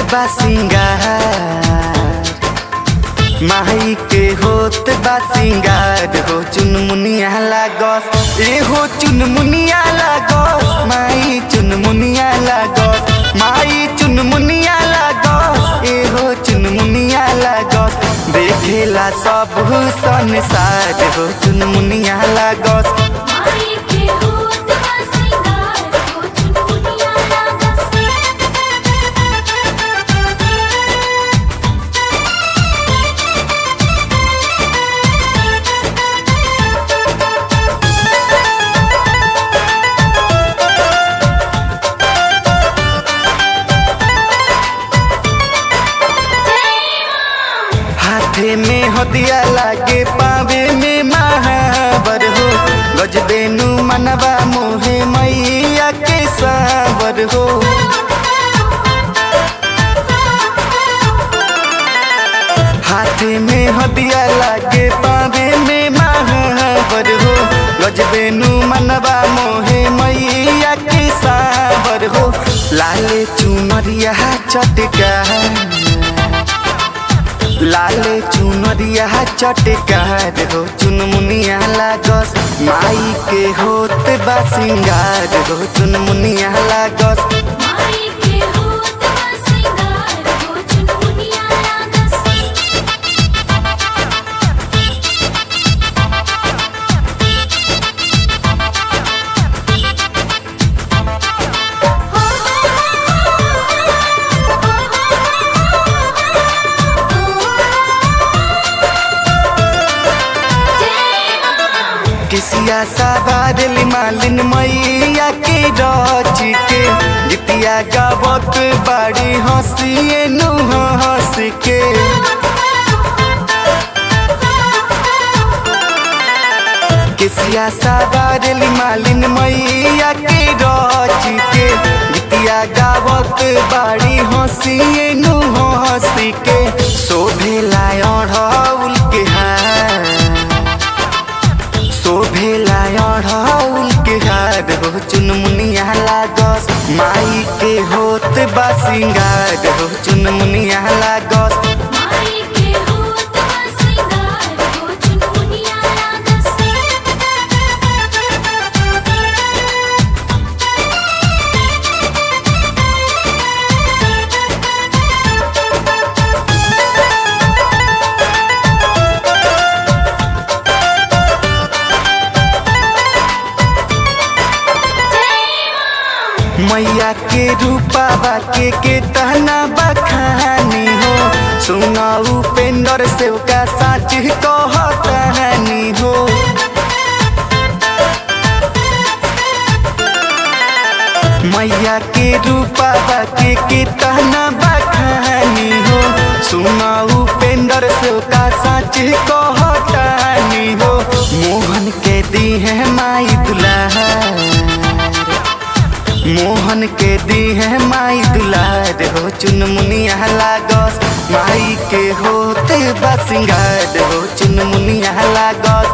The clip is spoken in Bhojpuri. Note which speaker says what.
Speaker 1: बा सिंगार माई के होत बा सिंगार हो चुनमुनिया लागस ए हो चुनमुनिया लागस माई चुनमुनिया लागस माई चुनमुनिया लागस ए हो चुनमुनिया लागस देखेला सब संसार हो चुनमुनिया लागस
Speaker 2: माई के होत बा सिंगार हो चुनमुनिया लागस
Speaker 1: हाथे में हदिया लागे पावे में महावर हो गजबेनु मनवा मोहे मैया के सावर हो हाथे में हदिया लागे पावे में महावर हो गजबेनु मनवा मोहे मैया के सावर हो लाले चुनरिया चटका लाले चुनरिया चटकार हो चुनमुनिया लागस माई के होत बा सिंगार हो चुनमुनिया लागस
Speaker 2: माई के होत बा सिंगार हो चुनमुनिया लागस
Speaker 1: किसिया साबार मालिन मैया के रच के जितिया गावत बाड़ी हंसिए नु हंस के किसिया साबार मालिन मैया के रच के जितिया गावत बाड़ी हंसिए नु हंस के शोभेला अढ़ौल के हार शोभेला अढ़ौल के हार हो चुनमुनिया लागस माई के होत बा सिंगार हो चुनमुनिया लागस
Speaker 2: माई के होत बा सिंगार हो चुनमुनिया लागस
Speaker 1: मैया के रूपावा के के तहना बखानी हो सुना उपेंद्र सेवका साच कहतानी हो मैया के रूपावा के के तहना बखानी हो सुना उपेंद्र सेवका साच कहतानी हो मोहन के दी है माई दुलार मोहन के दी है माई दुलार हो चुनमुनिया लागस माई के होते बा सिंगार हो चुनमुनिया लागस